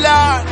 Lord.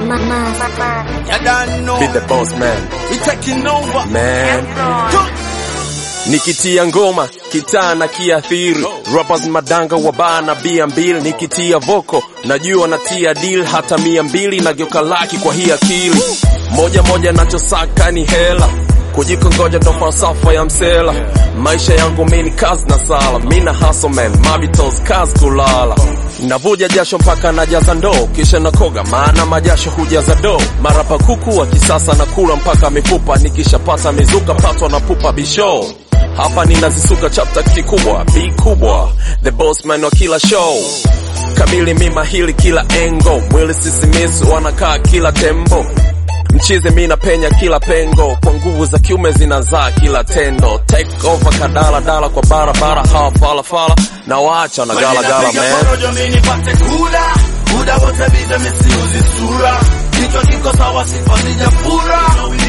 You don't know. Be the boss man, We taking over. man. Good. Nikitia ngoma kitaa na kiathiri rappers madanga wa baa na bia mbili nikitia voko najua natia deal hata mia mbili nageuka laki kwa hii akili moja moja nachosaka ni hela kujikongoja ndo falsafa ya msela maisha yangu mini kazi na sala mina hustle man mabitos kazi kulala navuja jasho mpaka najaza ndoo kisha nakoga maana majasho hujaza doo marapa kuku wa kisasa na kula mpaka mifupa nikishapata mizuka patwa na pupa bisho hapa ninazisuka chapter kikubwa b kubwa the boss man wa kila show kamili mima hili kila engo mwili sisimizi wanakaa kila tembo mchizi mi napenya kila pengo kwa nguvu za kiume zinazaa kila tendo take over kadala dala kwa barabara hawa falafala na waacha na gala gala Napiga man porojo mimi nipate kula. Muda wote bize misiuzi sura. Kichwa kiko sawa sifa sijafura.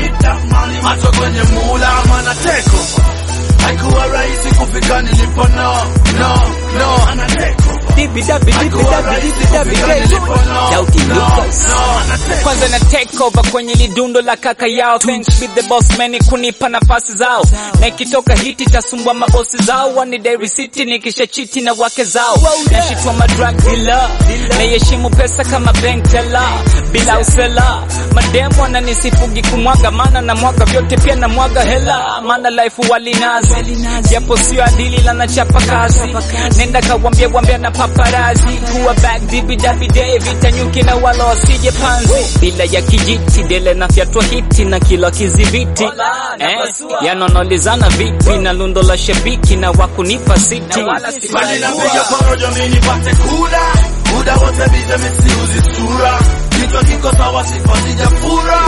Macho kwenye mula mana teko. Haikuwa rahisi kufika nilipo no, no, no. Ana teko. Dibi dabi dibi Haikuwa dabi rahisi dibi dabi kufika day. nilipo no, Daughty no, Lucas. no. Ana teko. kwanza na take over kwenye lidundo la kaka yao thanks be the boss man kunipa nafasi zao na ikitoka hiti tasumbua mabosi zao wani dairy city nikisha chiti na wake zao nashitwa madrug dealer naiheshimu pesa kama bank teller bila usela mademu ananisifugi kumwaga maana na mwaga vyote pia na mwaga hela maana life walinazi japo sio adili la nachapa kazi nenda kawambia wambia na paparazi kuwa back dibi dabi day vita nyuki na wala wasije panzi bila ya kijiti dele na fyatwa hiti na kila kizibiti eh, yanonolizana vipi na lundo la shabiki na wakunipa siti Bali napiga porojo mimi nipate kula. Muda wote bize misiuzi sura. Kichwa kiko sawa sifa sijafura.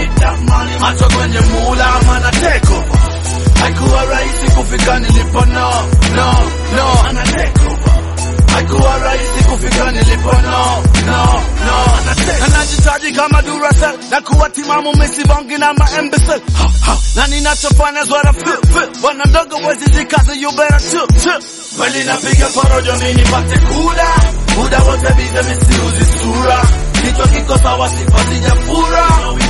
Macho kwenye mula mana teko. Haikuwa rahisi kufika nilipo no, no, no. Ana teko. Haikuwa rahisi kufika nilipo no, no, no. Ana teko. Anajitaji kama Duracell na kuwa timamu misibongi na maembesel. Na ninachofanya zwara feel feel. Bwana ndogo wezi zikaze you better chill chill. Kweli napiga porojo mimi nipate kula. Muda wote bize misiuzi sura. Kichwa kiko sawa sifa sijafura.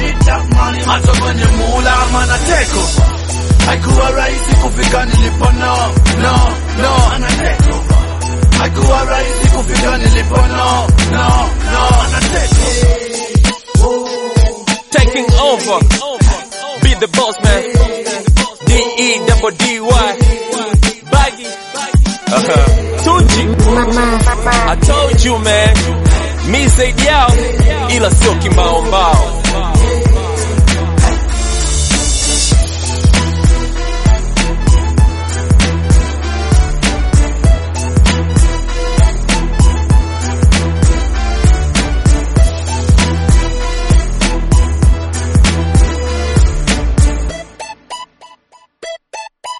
Macho kwenye mula mana teko. Haikuwa rahisi kufika nilipo no, no, no. Ana teko. Haikuwa rahisi kufika nilipo no, no, no. Ana teko. taking over be the boss man d e double d y baggy uh-huh. Tunji I told you man mi zaidi yao ila sio kimbao mbao